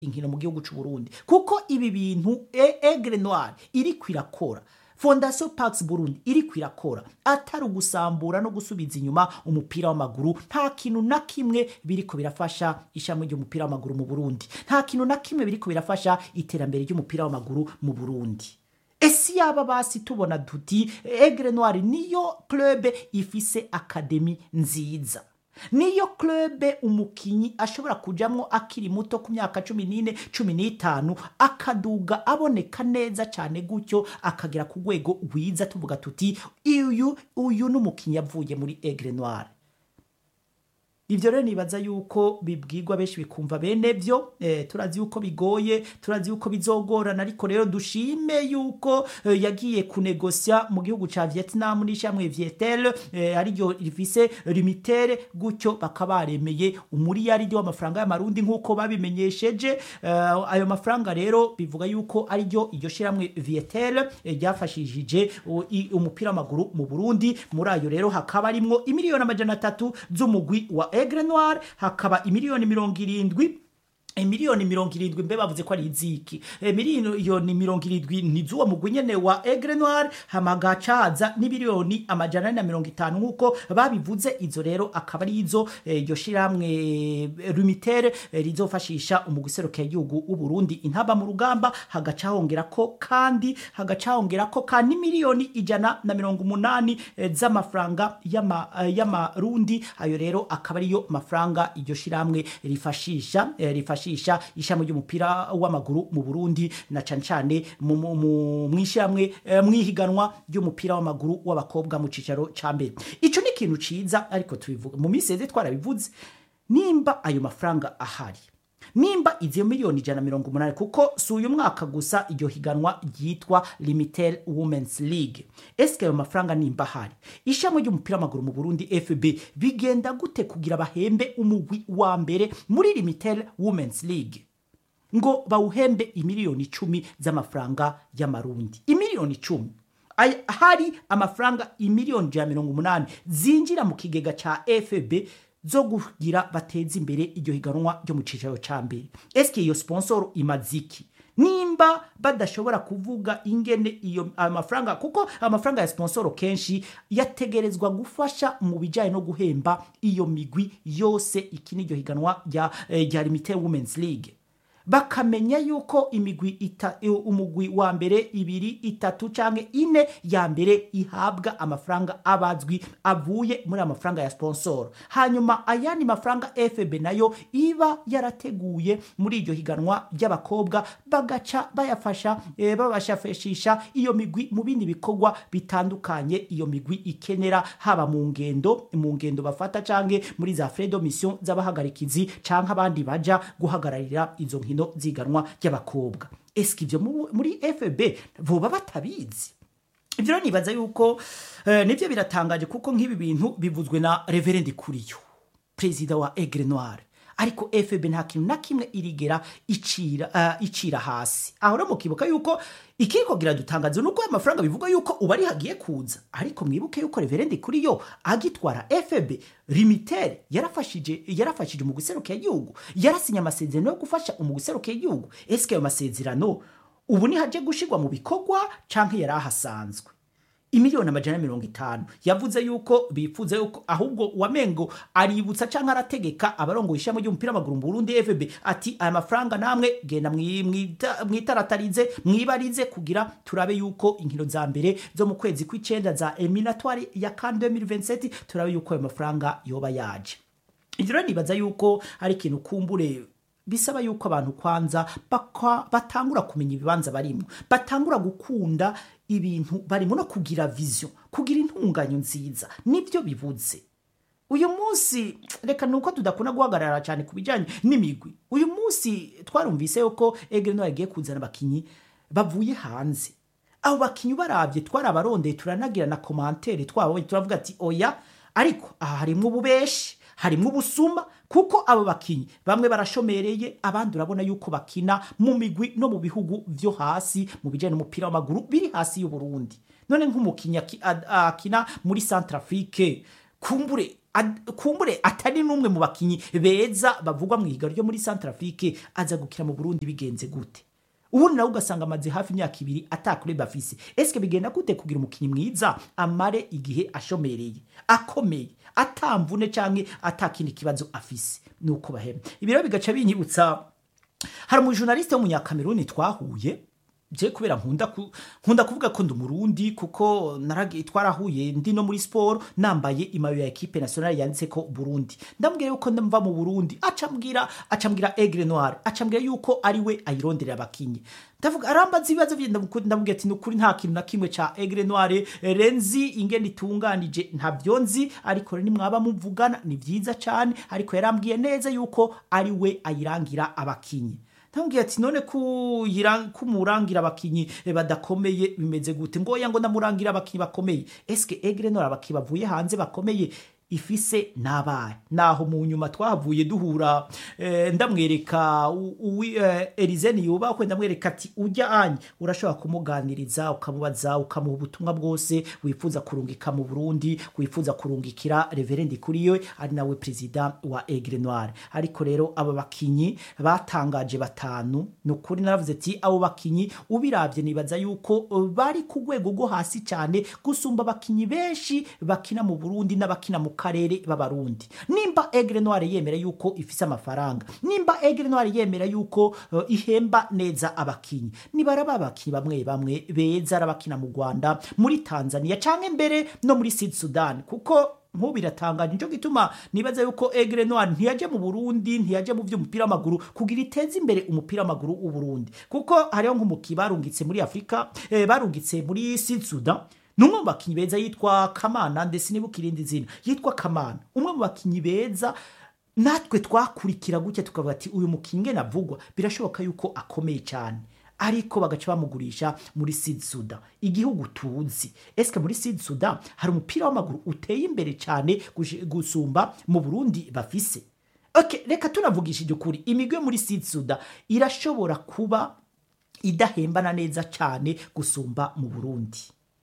inkino mu gihugu c'u Burundi kuko ibi bintu e- Aigle Noir iriko irakora Fondation Pax Burundi iriko irakora atari ugusambura no gusubiza inyuma umupira w'amaguru nta kintu na kimwe biriko birafasha ishami ry'umupira w'amaguru mu Burundi nta kintu na kimwe biriko birafasha iterambere ry'umupira w'amaguru mu Burundi ese yaba basi tubona duti Aigle Noir niyo club ifise akademi nziza niyo club umukinyi ashobora kujamwo akiri muto ku myaka cumi n'ine cumi n'itanu akaduga aboneka neza cyane gutyo akagera ku rwego rwiza tuvuga tuti uyu uyu ni umukinyi yavuye muri Aigle Noir ivyo rero nibaza yuko bibwirwa benshi bikumva bene vyo eh, turazi yuko bigoye turazi yuko bizogorana ariko rero dushime yuko eh, yagiye kunegosya mu gihugu ca Vietnam n'ishamwe Vietel eh, ariryo rifise limitere gutyo bakaba baremeye umuriyaridi w'amafaranga y'amarundi nk'uko babimenyesheje eh, ayo mafaranga rero bivuga yuko ariryo iryo shiramwe Vietel eh, ryafashishije u- i- umupira w'amaguru mu Burundi muri ayo rero hakaba arimwo imiliyoni amajana atatu z'umugwi wa Aigle Noir hakaba imiliyoni mirongo irindwi miliyoni mirongo irindwi mbe bavuze ko ari iziki e, miliyoni mirongo irindwi ni z'uwo mugwi nyene wa Aigle Noir hamagacaza n'imiliyoni amajana ane na mirongo itanu nk'uko babivuze izo rero akaba ari izo eh, iryo shiramwe Lumitere eh, rizofashisha umugwi serukira igihugu w'u Burundi intaba mu rugamba hagaca hongera ko kandi hagaca hongera ko kandi miliyoni ijana na mirongo umunani eh, z'amafaranga y'ama- eh, y'amarundi ayo rero akaba ariyo mafaranga iryo shiramwe rifashisha eh, rifashisha ishami ry'umupira w'amaguru mu Burundi na cane cane mu- mu- mu- mwishiramwe eh, mwihiganwa ry'umupira w'amaguru w'abakobwa mu cicaro ca mbere ico ni ikintu ciza ariko tubivuga mu minsi yeze twarabivuze nimba ayo mafaranga ahari nimba izo miliyoni ijana na mirongo umunani kuko si uyu mwaka gusa iryo higanwa ryitwa limited womens league esike ayo mafaranga nimba ahari ishami ry'umupira w'amaguru mu burundi fb bigenda gute kugira bahembe umugwi wa mbere muri limited womens league ngo bawuhembe imiliyoni icumi z'amafaranga y'amarundi imiliyoni icumi Ay- hari amafaranga imiliyoni ijana na mirongo umunani zinjira mu kigega ca fb zo kugira bateze imbere iryo higanwa ryo mu cicaro ca mbere eske iyo sponsor imaziki nimba badashobora kuvuga ingene iyo ayo mafaranga kuko amafaranga ya sponsor kenshi yategerezwa gufasha mu bijanye no guhemba iyo migwi yose ikini iryo higanwa rya eh, rya limited women's league bakamenya yuko imigwi ita, umugwi wa mbere ibiri itatu canke ine ya mbere ihabwa amafaranga abazwi avuye muri amafaranga ya sponsor hanyuma ayandi mafaranga fb nayo iba yarateguye muri iryo higanwa ry'abakobwa bagaca bayafasha eh, babashafashisha iyo migwi mu bindi bikorwa bitandukanye iyo migwi ikenera haba mu ngendo mu ngendo bafata canke muri za fredo mission z'abahagarikizi canke abandi baja guhagararira izo nkino ziganwa ry'abakobwa eske ivyo mu- muri fb boba batabizi ivyo rero nibaza yuko eh, nivyo biratangaje kuko nk'ibi bintu bivuzwe na reverend kuriyo perezida wa Aigle Noir ariko FB nta kintu na kimwe irigera icira uh, icira hasi aho rero mukibuka yuko ikiriko kiradutangaza nuko ayo mafaranga bivuga yuko uba ari hagiye kuza ariko mwibuke yuko reverend kuri yo agitwara FB limitere yarafashije yarafashije mu guseruka igihugu yarasinya amasezerano yo gufasha mu guseruka igihugu eske ayo masezerano ubu ni haje gushirwa mu bikorwa canke yari ahasanzwe imiliyoni amajana na mirongo itanu yavuze yuko bifuza yuko ahubwo wamengo aributsa canke arategeka abarongoye ishami ry'umupira w'amaguru mu Burundi FB ati aya mafaranga namwe genda mwi- mwita- mwitaratarize mwibarize kugira turabe yuko inkino za mbere zo mu kwezi kw'icenda za eliminatoire ya CAN 2027 turabe yuko ayo mafaranga yoba yaje ivyo rero nibaza yuko ari ikintu kumbure bisaba yuko abantu kwanza bakwa- batangura kumenya ibibanza barimo batangura gukunda ibintu barimo no kugira vision kugira intunganyo nziza nibyo bibuze uyu munsi reka nuko tudakunda guhagarara cyane ku bijyanye n'imigwi uyu munsi twarumvise yuko Aigle Noir yagiye kuzana abakinyi bavuye hanze abo bakinyi barabye twarabarondeye turanagira na komantere twabonye turavuga ati oya ariko aha harimo ububeshi harimo ubusuma kuko abo bakinyi bamwe barashomereye abandi urabona yuko bakina mu migwi no mu bihugu vyo hasi mu bijyanye n'umupira w'amaguru biri hasi y'uburundi none nk'umukinyi aki- a- akina muri centrafrique kumbure ad- kumbure atari n'umwe mu bakinyi beza bavugwa mu ihiga ryo muri Centrafrique aza gukina mu Burundi bigenze gute ubundi nawe ugasanga amaze hafi imyaka ibiri atakure bafise eske bigenda gute kugira umukinnyi mwiza amare igihe ashomereye akomeye atamvune canke atakindi kibazo afise nuko bahema ibi rero bigaca binyibutsa hari umujournaliste w'umunyakameruni twahuye je kubera nkunda ku, nkunda kuvuga ko ndi umurundi kuko naragiye twarahuye ndi no muri sport nambaye imayo ya equipe nationale yanditse ko Burundi ndambwira yuko ndamva mu Burundi acambwira acambwira Aigle Noir acambwira yuko ari we ayironderera abakinyi ndavuga arambaza ibibazo bye ndavuga ndamubwira ati nukuri nta kintu na kimwe ca Aigle Noir eh, renzi ingene itunganije ntabyo nzi ariko rero nimwaba muvugana ni vyiza cane ariko yarambwiye neza yuko ari we ayirangira abakinyi ntambwiye ati none kumurangira abakinyi eh, badakomeye bimeze gute ngoya ngo ndamurangira abakinyi bakomeye eske egre nora abakinyi bavuye hanze bakomeye ifise nabaye naho mu nyuma twahavuye duhura eh, ndamwereka u- uwi eh, Erizeni yubakwe ndamwereka ati ujya anye urashobora kumuganiriza ukamubaza ukamuha ubutumwa bwose wifuza kurungika mu Burundi wifuza kurungikira reverendi kuri yo ari nawe perezida wa Aigle Noir ariko rero aba bakinyi batangaje batanu ni ukuri naravuze ati abo bakinyi ubiravye nibaza yuko eh, bari ku rwego rwo hasi cyane gusumba abakinyi benshi bakina mu Burundi n'abakina mu karere b'abarundi nimba Aigle Noir yemera yuko ifise amafaranga nimba Aigle Noir yemera yuko eh, ihemba neza abakinyi nibaraba abakinyi bamwe bamwe beza arabakina mu Rwanda muri Tanzania canke mbere no muri Sud Sudan kuko nk'ubu biratangaje nico gituma nibaza yuko Aigle Noir ntiyaje mu Burundi ntiyaje mu vy'umupira w'amaguru kugira iteze imbere umupira w'amaguru w'u Burundi kuko hariho nk'umuki barungitse muri Afrika eh, barungitse muri Sud Sudan numwe mu bakinyi beza yitwa Kamana ndetse nibuka irindi zina yitwa Kamana umwe mu bakinyi beza natwe twakurikira gutya tukavuga ati uyu mukinyi ngene avugwa birashoboka yuko akomeye cyane ariko bagaca bamugurisha muri Sud Sudan igihugu tuzi eske muri Sud Sudan hari umupira w'amaguru uteye imbere cyane gushi- gusumba mu Burundi bafise okay reka tunavugishije ukuri imigwe muri Sud Sudan irashobora kuba idahembana neza cyane gusumba mu Burundi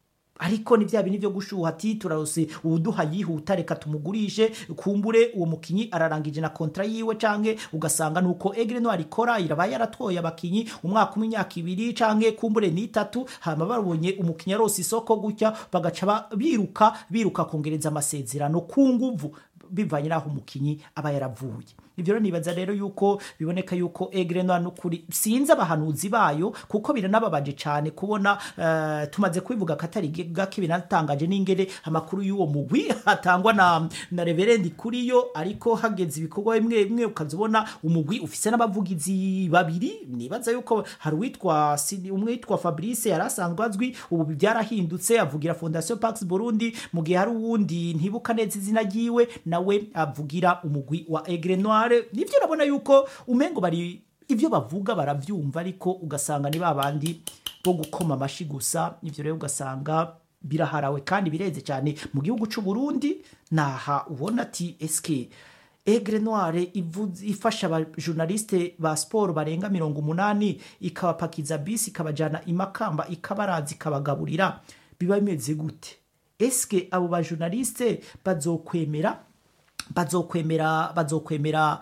ariko ni bya bintu byo gushuha ati turarose uwuduha yihuta reka tumugurishe kumbure uwo mukinyi ararangije na kontra yiwe canke ugasanga nuko Aigle Noir ikora iraba yaratoye abakinyi umwaka umwe imyaka ibiri canke kumbure ni itatu hama babonye umukinyi arose isoko gutya bagaca ba- biruka biruka kongereza amasezerano ku nguvu bivanye n'aho umukinyi aba yaravuye ibyo rero nibaza rero yuko biboneka yuko Aigle Noir n'ukuri sinzi abahanuzi bayo kuko biranababaje cyane kubona eh, tumaze kubivuga katari gake binatangaje n'ingere amakuru y'uwo mugwi atangwa na na reverendi kuri yo ariko hageze ibikorwa bimwe bimwe ukazibona umugwi ufise n'abavugizi babiri nibaza yuko hari uwitwa Sidi- umwe witwa Fabrice yari asanzwe azwi ubu byarahindutse avugira Fondation Pax Burundi mu gihe hari uwundi ntibuka neza izina ryiwe nawe avugira umugwi wa Aigle Noir nivyo urabona yuko umengo bari ivyo bavuga baravyumva ariko ugasanga ni babandi bo gukoma amashi gusa ivyo rero ugasanga biraharawe kandi bireze cyane mu gihugu c'u Burundi naha ubona ati eske Aigle Noir ivuze- ifasha abajournaliste ba sport barenga mirongo umunani ikabapakiza bisi ikabajana imakamba ikabaraza ikabagaburira biba bimeze gute eske abo bajournaliste bazokwemera bazokwemera bazokwemera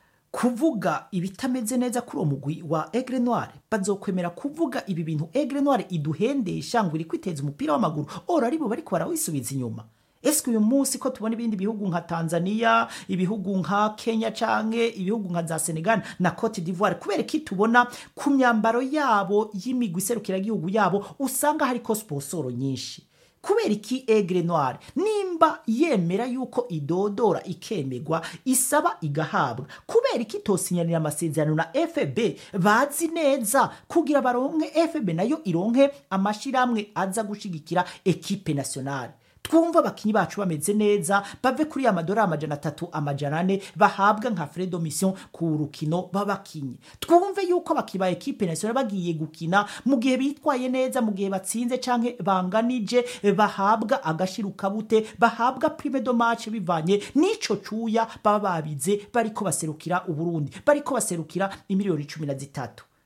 kuvuga ibitameze neza kuri uwo mugwi wa Aigle Noir bazokwemera kuvuga ibi bintu Aigle Noir iduhendesha ngo iri kwiteza umupira w'amaguru ora aribo bariko barawisubiza inyuma eske uyu munsi ko tubona ibindi bihugu nka Tanzania ibihugu nka Kenya canke ibihugu nka za Senegal na Cote d'Ivoire kubera ko tubona ku myambaro yabo y'imigwi iserukiragihugu yabo usanga hariko sponsoro nyinshi kubera iki Aigle Noir nimba yemera yuko idodora ikemegwa isaba igahabwa kubera iki tosinyanira amasezerano na FB bazi neza kugira baronke FB nayo ironke amashiramwe aza gushigikira equipe nationale twumva abakinyi bacu bameze neza bave kuri amadora amajana atatu amajana ane bahabwa nka fredo mission ku rukino b'abakinyi twumve yuko abakinyi ba ekipe nationale bagiye gukina mu gihe bitwaye neza mu gihe batsinze canke banganije bahabwa agashirukabute bahabwa prime de match bivanye n'ico cuya baba babize bariko baserukira uburundi bariko baserukira imiliyoni cumi na zitatu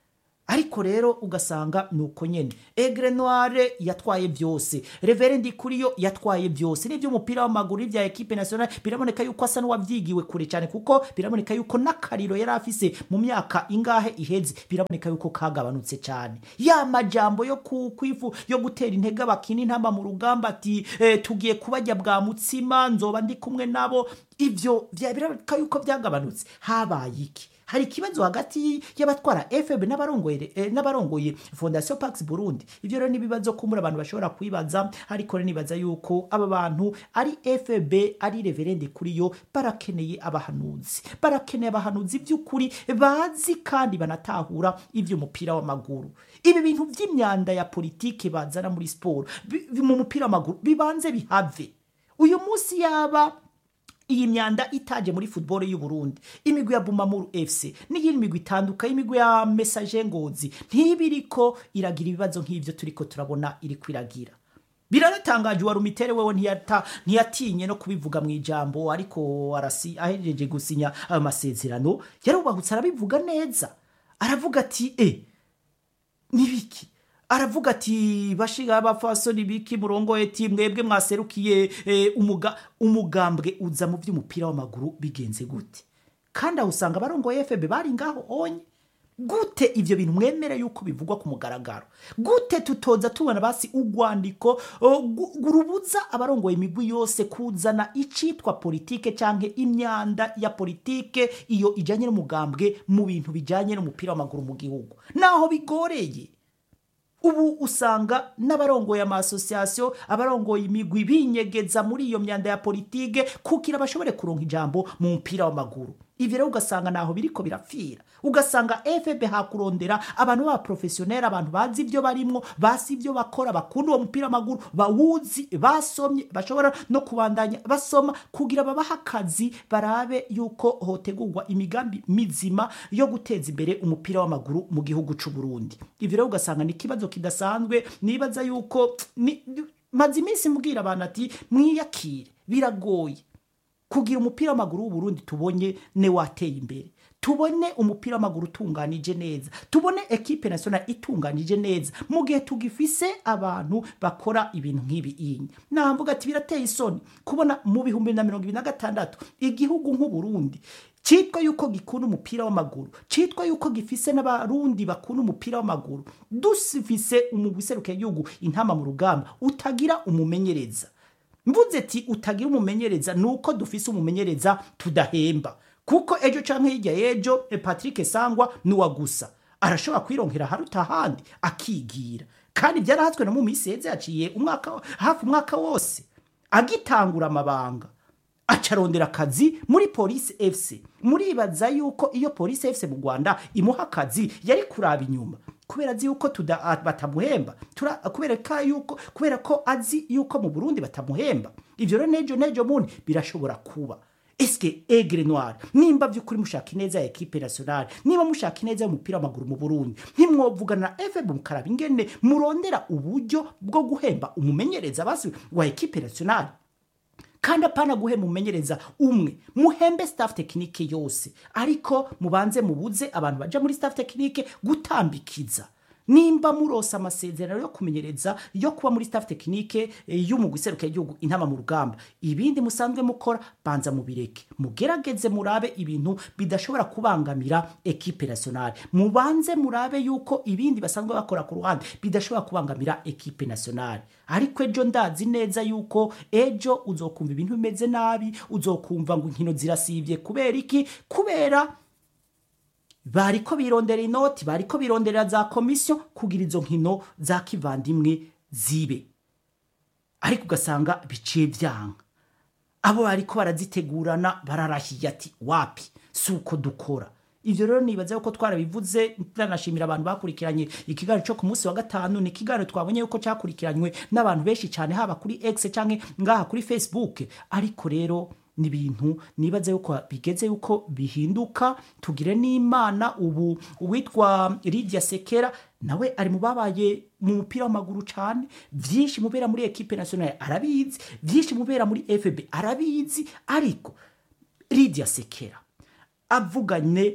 ariko rero ugasanga ni uko nyene egre noire yatwaye byose reverendi kuri yo yatwaye byose n'iby'umupira w'amaguru ibya ekipe nationale biraboneka yuko asa n'uwabyigiwe kure cyane kuko biraboneka yuko n'akariro yari afise mu myaka ingahe iheze biraboneka yuko kagabanutse cyane ya majambo yo ku- kwifu yo gutera intege abakina intamba mu rugamba ati eh, tugiye kubajya bwa mutsima nzoba ndi kumwe nabo ivyo vya- biraboneka yuko byagabanutse habaye iki hari ikibazo hagati y'abatwara fb n'abarongoye eh, n'abarongoye fondation pax burundi ibyo rero n'ibibazo kumura abantu bashobora kwibaza ariko rero nibaza yuko aba bantu ari fb ari reverende kuri yo barakeneye abahanuzi barakeneye abahanuzi by'ukuri bazi kandi banatahura iby'umupira w'amaguru ibi bintu by'imyanda ya politike bazana muri siporo bi- bi- mu mupira w'amaguru bibanze bihave uyu munsi yaba iyi myanda itaje muri football y'u Burundi imigwi ya Bumamuru FC n'iyindi migwi itandukanye imigwi ya Message Ngozi ntibiriko iragira ibibazo nk'ivyo turiko turabona iri kwiragira biranatangaje wa rumitere wewe ntiyata ntiyatinye no kubivuga mu ijambo ariko arasi ahejeje gusinya ayo masezerano yarubahutse arabivuga neza aravuga ati eh nibiki aravuga ati bashiga abafasoni biki murongo eti mwebwe mwaserukiye eh, umuga, umugambwe uza mu by'umupira w'amaguru bigenze gute kandi aho usanga abarongoye FB bari ngaho onye gute ivyo bintu mwemere yuko bivugwa ku mugaragaro gute tutoza tubona basi urwandiko uh, gu- rubuza abarongoye imigwi yose kuzana icitwa politike canke imyanda ya politike iyo ijanye n'umugambwe mu bintu bijanye n'umupira w'amaguru mu gihugu naho bigoreye ubu usanga n'abarongoye amasosiyasiyo abarongoye imigwi binyegeza muri iyo myanda ya politike kugira bashobore kuronka ijambo mu mupira w'amaguru ivyo rero ugasanga naho biriko birapfira ugasanga fb hakurondera abantu b'abaprofesiyoneri abantu bazi ibyo barimwo basi ibyo bakora bakunda uwo mupira w'amaguru bawuzi basomye bashobora no kubandanya basoma kugira babahe akazi barabe yuko hotegurwa imigambi mizima yo guteza imbere umupira w'amaguru mu gihugu c'u Burundi ivyo rero ugasanga ni ikibazo kidasanzwe nibaza yuko ni- maze iminsi mbwira abantu ati mwiyakire biragoye kugira umupira w'amaguru w'uburundi tubonye ne wateye imbere tubone umupira w'amaguru utunganije neza tubone ekipe nationale itunganije neza mu gihe tugifise abantu bakora ibintu nk'ibi inye namvuga ati birateye isoni kubona mu bihumbi na mirongo ibiri na gatandatu igihugu nk'uburundi cyitwa yuko gikunda umupira w'amaguru cyitwa yuko gifise n'abarundi bakunda umupira w'amaguru dufise umugwi igihugu intama mu rugamba utagira umumenyereza mvuze ati utagira umumenyereza ni uko dufise umumenyereza tudahemba kuko ejo canke hirya y'ejo eh, patrick sangwa nuwa gusa arashobora kwironkera haruta ahandi akigira kandi byarahatswe no mu minsi yeze yaciye umwaka hafi umwaka wose agitangura amabanga acarondera akazi muri polisi fc muribaza yuko iyo polisi fc mu rwanda imuha akazi yari kuraba inyuma kubera azi yuko tuda, a- batamuhemba Tura, kubera, ka yuko, kubera ko azi yuko mu burundi batamuhemba ivyo rero nejo nejo mundi birashobora kuba eske egre noir nimba vy'ukuri mushaka ineza ya ekipe nationale niba mushaka ineza y'umupira w'amaguru mu burundi ntimwovugana na fb mukaraba ingene murondera uburyo bwo guhemba umumenyereza basi wa ekipe nationale kandi apana guhema umumenyereza umwe muhembe staff tekinike yose ariko mubanze mubuze abantu baja muri staff tekinike gutambikiza nimba murose amasezerano yo kumenyereza yo kuba muri staff tekinike eh, y'umugwi iseruka igihugu intama mu rugamba ibindi musanzwe mukora banza mubireke mugerageze murabe ibintu bidashobora kubangamira ekipe nationale mubanze murabe yuko ibindi basanzwe bakora ku ruhande bidashobora kubangamira ekipe nationale ariko ejo ndazi neza yuko ejo uzokumva ibintu bimeze nabi uzokumva ngo inkino zirasivye kubera iki kubera bariko birondera inoti bariko birondera za komisiyo kugira izo nkino za kivandimwe zibe ariko ugasanga biciye vyanga abo bariko barazitegurana bararahiye ati wapi si uko dukora ivyo rero nibaza yuko twarabivuze turanashimira abantu bakurikiranye ikiganiro cyo ku munsi wa gatanu ni ikiganiro twabonye yuko cyakurikiranywe n'abantu benshi cyane haba kuri x canke ngaha kuri facebook ariko rero ni ibintu nibaza yuko bigeze yuko bihinduka tugire n'imana ubu uwitwa Lydia Sekera nawe ari mu babaye mu mupira w'amaguru cyane byinshi mubera muri ekipe nationale arabizi byinshi mubera muri FB arabizi ariko Lydia Sekera avuganye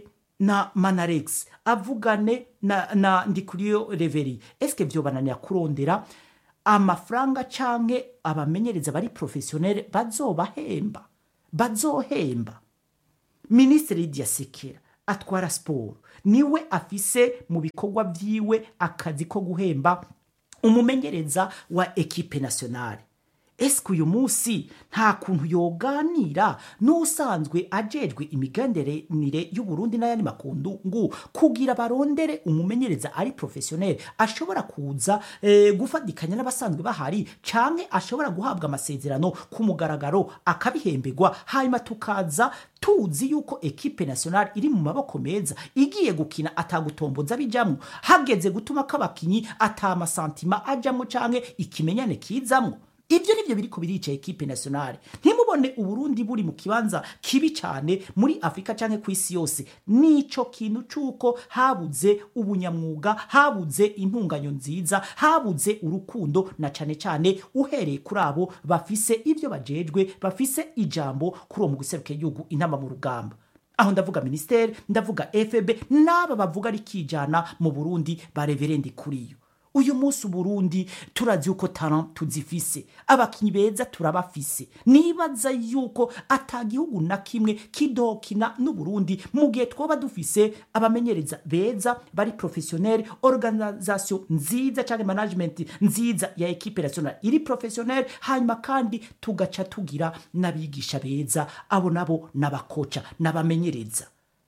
na manarex avugane na, na ndikuriyo reveri eske vyobananira kurondera amafaranga canke abamenyereza bari professionnel bazobahemba bazohemba minisitiri lidia sekera atwara siporo niwe afise mu bikorwa vyiwe akazi ko guhemba umumenyereza wa ekipe nationale eske uyu munsi nta kuntu yoganira n'usanzwe ajejwe imigenderanire y'uburundi n'ayandi makungu kugira barondere umumenyereza ari professionnel ashobora kuza eh, gufatikanya n'abasanzwe bahari canke ashobora guhabwa amasezerano ku mugaragaro akabihemberwa hanyuma tukaza tuzi yuko ekipe nationale iri mu maboko meza igiye gukina atagutomboza bijamwo hageze gutuma k'abakinyi atamasantima ajamwo canke ikimenyane kizamwo ibyo nibyo biriko birica ekipe nationale ntimubone uburundi buri mu kibanza kibi cyane muri afurika canke ku isi yose nico kintu c'uko habuze ubunyamwuga habuze intunganyo nziza habuze urukundo na cane cane uhereye kuri abo bafise ibyo bajejwe bafise ijambo kuri uwo mu guseruka igihugu inama mu rugamba aho ndavuga ministeri ndavuga fb n'aba bavuga rikijana mu burundi bareverendi kuriyo uyu munsi uburundi turazi yuko talent tuzifise abakinyi beza turabafise nibaza yuko ata gihugu na kimwe kidokina n'uburundi mu gihe twoba dufise abamenyereza beza bari professionnel organisation nziza canke management nziza ya ekipe nationale iri professionnel hanyuma kandi tugaca tugira n'abigisha beza abo nabo n'abakoca n'abamenyereza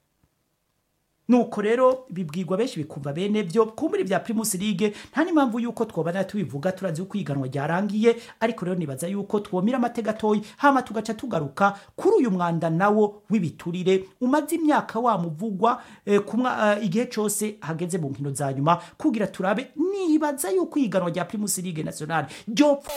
nuko rero bibwirwa benshi bikumva bene byo kumbura bya primus league nta n'impamvu yuko twobana tubivuga turazi uko iganwa ryarangiye ariko rero nibaza yuko twomira amatega atoyi hama tugaca tugaruka kuri uyu mwanda nawo w'ibiturire umaze imyaka wamuvugwa eh, kumwa uh, igihe cose hageze mu nkino za nyuma kugira turabe nibaza yuko iganwa rya primus league nationale ryo